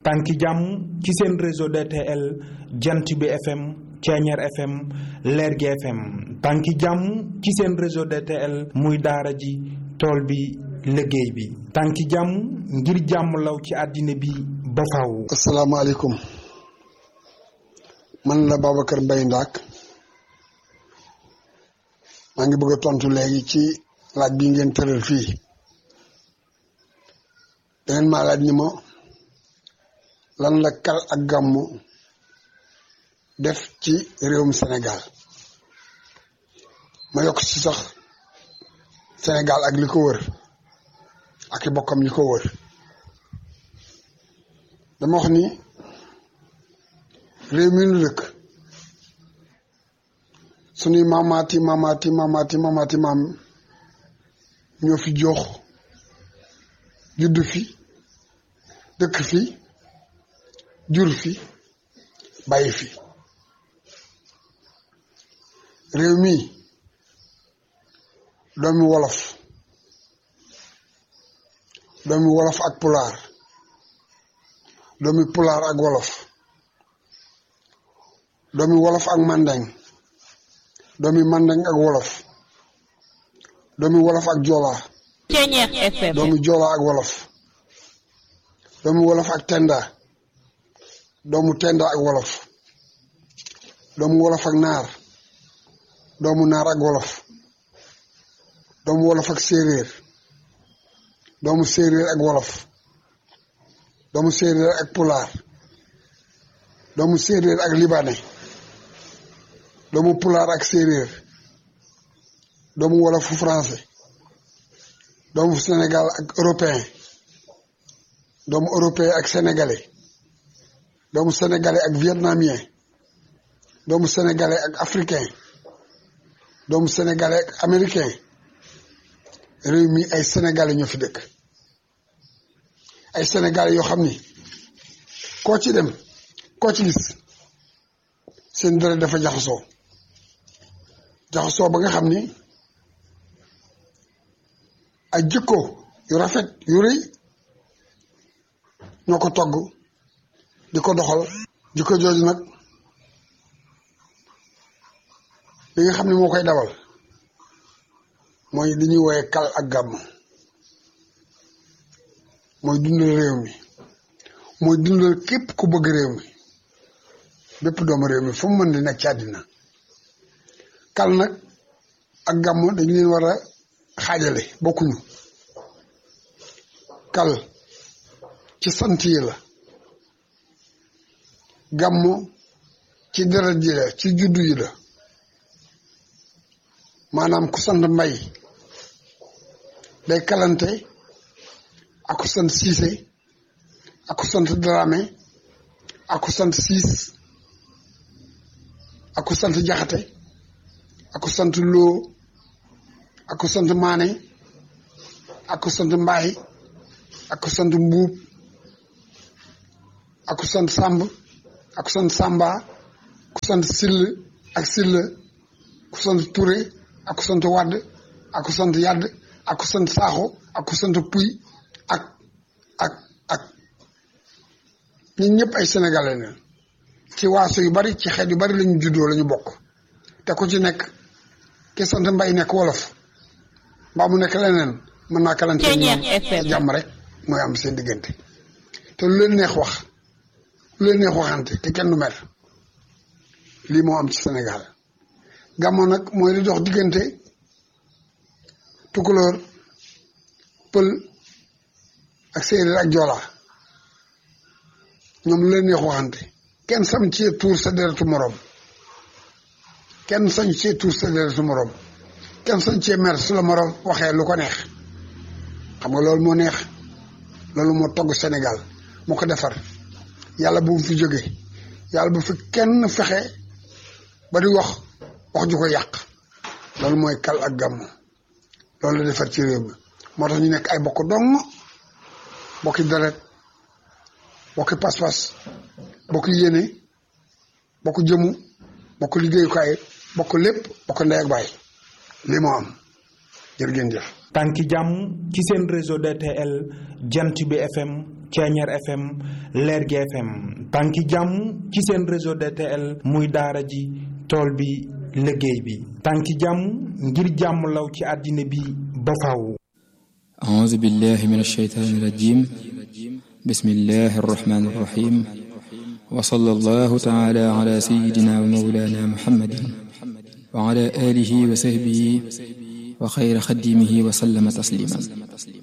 tànki jàmm ci seen réseau DTL jant bi FM Ceeñeer FM Lergui FM tànki jàmm ci seen réseau DTL muy daara ji tool bi liggéey bi tànki jàmm ngir jàmm law ci àddina bi ba faw asalaamaaleykum man la Babacar Mbaye Ndaak maa ngi bëgg a tontu léegi ci laaj bi ngeen tëral fii dangeen maa laaj ni ma lan la kal ak gàmmu def ci réewum Sénégal ma yokk ci sax Sénégal ak li ko wër ak i bokkam yi ko wër dama wax ni réew mi nu dëkk suñuy maamaati maamaati maamaati maamaati maam ñoo fi jox judd fi dëkk fi jur fi bàyyi fi réew mi doomi wolof doomi wolof ak pulaar doomi pulaar ak wolof doomi wolof ak mandeng doomi mandeng ak wolof doomi wolof ak joolaa Ceeñeer FM doomi joolaa ak wolof doomi wolof ak tenda doomu tenda ak wolof doomu wolof ak naar doomu naar ak wolof doomu wolof ak séeréer doomu séeréer ak wolof doomu séeréer ak pulaar doomu séeréer ak libaane doomu pulaar ak séeréer doomu wolofu français doomu Sénégal ak européen doomu européen ak sénégalais doomu sénégalais ak vietnamien doomu sénégalais ak africain doomu sénégalais ak américain réew mi ay sénégalais ñoo fi dëkk ay sénégalais yoo xam ni koo ci dem koo ci gis seen deret dafa jaxasoo jaxasoo ba nga xam ni ay jikko yu rafet yu rëy ñoo ko togg di ko doxal jikko jooju nag li nga xam ne moo koy dawal mooy li ñuy wooye kal ak gàmm mooy dundal réew mi mooy dundal képp ku bëgg réew mi bépp doomu réew mi fu mu mën di nekk ci àddina kal nag ak gàmm dañu leen war a xaajale bokkuñu kal ci sant yi la gàmm ci deret ji la ci juddu yi la maanaam ku sant mbay day kalante ak ku sant siise ak ku sant dramé ak ku sant siis ak ku sant jaxate ak ku sant loo ak ku sant maane ak ku sant mbaay ak ku sant mbuub ak ku sant sàmb ak ku sant sàmba ku sant sill ak sill ku sant ture ak ku sant wadd ak ku sant yadd ak ku sant saaxo ak ku sant puy ak ak ak ñun ñëpp ay sénégalais la ci waaso yu bari ci xeet yu bari lañu juddoo lañu bokk te ku ci nekk ki sant mbay nekk wolof mbaa mu nekk leneen mën naa kalante Ceeñeer ñoom FM. jàmm rek mooy am seen diggante te lu leen neex wax lu leen neex waxante te kenn du mer lii moo am ci Sénégal gàmmo nag mooy li dox diggante tukulóor pël ak séeréer ak joola ñoom lu leen neex waxante kenn sañ cee tuur sa deretu moroom kenn sañ cee tuur sa deretu moroom kenn sañ cee mer su la moroom waxee lu ko neex xam nga loolu moo neex loolu moo togg Sénégal moo ko defar yàlla bu mu fi jóge yàlla bu fi kenn fexe ba di wax wax ju ko yàq loolu mooy kal ak gàmmu loolu la defar ci réew mi moo tax ñu nekk ay bokk dong bokki deret bokki pas-pas bokk yéene bokk jëmu bokk liggéeyukaay bokk lépp bokk ndey ak baay lii moo am jërë ngeen jëf tànki jàmm ci seen réseau DTL jant bi FM Ceeñeer FM Lergui FM tànki jàmm ci seen réseau DTL muy daara ji tool bi liggéey bi tànki jàmm ngir jàmm law ci àddina bi ba faw أعوذ بالله من الشيطان الرجيم بسم الله الرحمن الرحيم وصلى الله تعالى على سيدنا ومولانا محمد وعلى آله وصحبه وخير خديمه وسلم تسليما